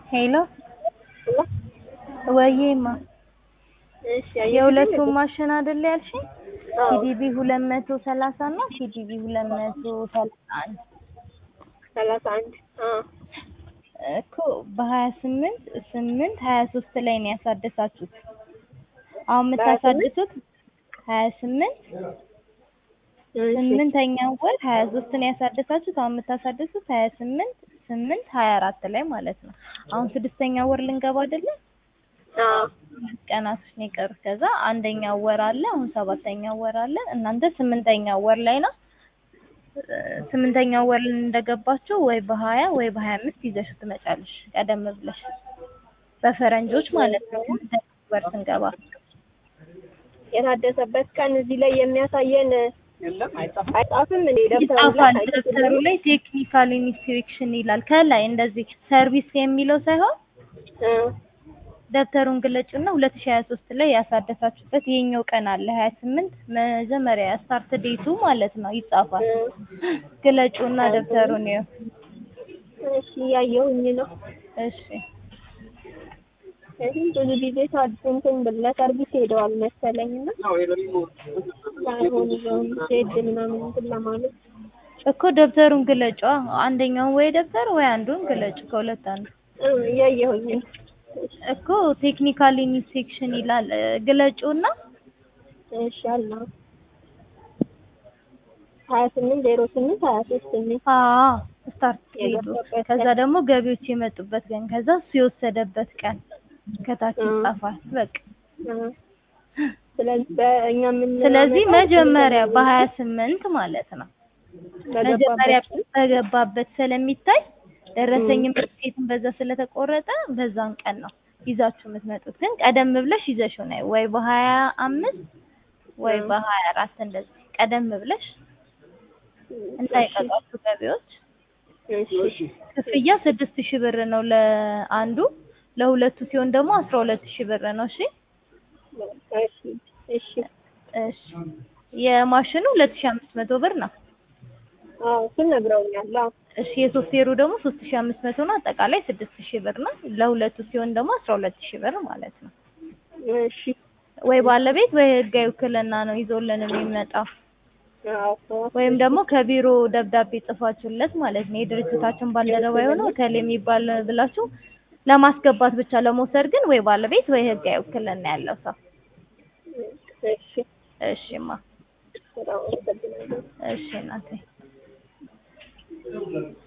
ሄሎ ወዬማ እሺ የሁለቱም ማሽን አይደል ያልሽኝ? አዎ። ቲዲቢ ሁለት መቶ ሰላሳ እና ቲዲቢ ሁለት መቶ ሰላሳ አንድ ሰላሳ አንድ አዎ እኮ በሀያ ስምንት ስምንት ሀያ ሶስት ላይ ነው ያሳደሳችሁት። አሁን የምታሳድሱት ሀያ ስምንት እሺ ስምንተኛው ወር ሀያ ሶስት ነው ያሳደሳችሁት። አሁን የምታሳድሱት ሀያ ስምንት ስምንት ሀያ አራት ላይ ማለት ነው። አሁን ስድስተኛው ወር ልንገባ አይደለ? አዎ ሁለት ቀናቶች ነው የቀሩት። ከዛ አንደኛው ወር አለ፣ አሁን ሰባተኛው ወር አለ። እናንተ ስምንተኛው ወር ላይ ነው። እ ስምንተኛው ወር እንደገባችሁ ወይ በሀያ ወይ በሀያ አምስት ይዘሽ ትመጫለሽ፣ ቀደም ብለሽ በፈረንጆች ማለት ነው። ስምንተኛው ወር ስንገባ የታደሰበት ቀን እዚህ ላይ የሚያሳየን አይጻፍም እንዴ? ደብተሩ ይጻፋል። ላይ ደብተሩ ላይ ቴክኒካል ኢንስፔክሽን ይላል። ከላይ እንደዚህ ሰርቪስ የሚለው ሳይሆን እ ደብተሩን ግለጭና ሁለት ሺህ ሀያ ሶስት ላይ ያሳደሳችሁበት ይሄኛው ቀን አለ ሀያ ስምንት መጀመሪያ ስታርት ዴቱ ማለት ነው ይጻፋል። እ ግለጩና ደብተሩን ይኸው። እሺ እያየሁኝ ነው። እሺ እዚህ ብዙ ጊዜ ታድስ እንትን ብል ለሰርቪስ ሄደዋል መሰለኝ እና ሳይሆን ይዘውን ዜድ ምናምን እንትን ለማለት እኮ ደብተሩን ግለጫ አንደኛውን ወይ ደብተር ወይ አንዱን ግለጭ ከሁለት አንዱ እ እያየሁኝ ነው። እኮ ቴክኒካል ኢንስፔክሽን ይላል እ ግለጩና እሺ አለ ሀያ ስምንት ዜሮ ስምንት ሀያ ሶስት የሚል አዎ ስታርት ዴቱ የገባበት ከዛ ቀን። ደግሞ ገቢዎች የመጡበት ቀን ከዛ እሱ የወሰደበት ቀን ከታች እ ይጻፋል በቃ እ ስለዚህ በእኛ ምን ስለዚህ መጀመሪያ በሀያ ስምንት ማለት ነው መጀመሪያ በገባበት በገባበት ስለሚታይ ደረሰኝም ትኬትም በዛ ስለተቆረጠ በዛን ቀን ነው ይዛችሁ የምትመጡት። ግን ቀደም ብለሽ ይዘሽው ነይ ወይ በሀያ አምስት ወይ እ በሀያ አራት እንደዚህ ቀደም ብለሽ እንዳይቀጧችሁ ገቢዎች። እሺ ክፍያ ስድስት ሺህ ብር ነው ለአንዱ፣ ለሁለቱ ሲሆን ደግሞ አስራ ሁለት ሺህ ብር ነው። እሺ እሺ እሺ እሺ የማሽኑ ሁለት ሺህ አምስት መቶ ብር ነው። አዎ እሱን ነግረውኛል። አዎ እሺ የሶፍትዌሩ ደግሞ ሶስት ሺህ አምስት መቶ ነው። አጠቃላይ ስድስት ሺህ ብር ነው። ለሁለቱ ሲሆን ደግሞ አስራ ሁለት ሺህ ብር ማለት ነው። እሺ ወይ ባለቤት ወይ ህጋዊ ውክልና ነው ይዞልን የሚመጣው አዎ ወይም ደግሞ ከቢሮ ደብዳቤ ጽፋችሁለት ማለት ነው። የድርጅታችን ባልደረባ የሆነው እከሌ የሚባል ብላችሁ ለማስገባት ብቻ ለመውሰድ ግን ወይ ባለቤት ወይ ህጋዊ ውክልና ያለው ሰው። እሺ እሺማ በጣም አመሰግናለሁ። እሺ እናቴ